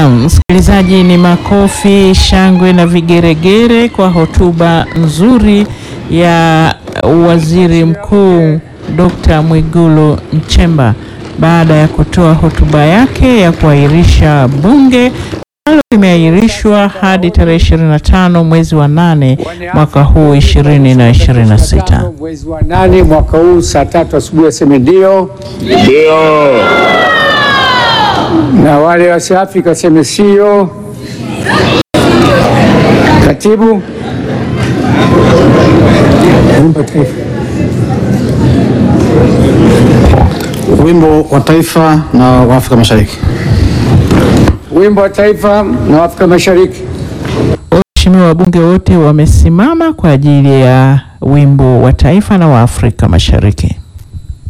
Naam, msikilizaji, ni makofi, shangwe na vigeregere kwa hotuba nzuri ya Waziri Mkuu Dr. Mwigulu Nchemba baada ya kutoa hotuba yake ya kuahirisha bunge ambalo limeahirishwa hadi tarehe 25 mwezi wa nane mwaka huu 2026. Mwezi wa nane mwaka huu saa tatu asubuhi aseme ndio, Ndio. na wale wasiafrika waseme sio. Katibu Wimbo wa Taifa. Wimbo wa Taifa na wa Afrika Mashariki. wimbo wa taifa na Afrika Mashariki. Waheshimiwa wabunge wote wamesimama kwa ajili ya wimbo wa taifa na wa Afrika Mashariki.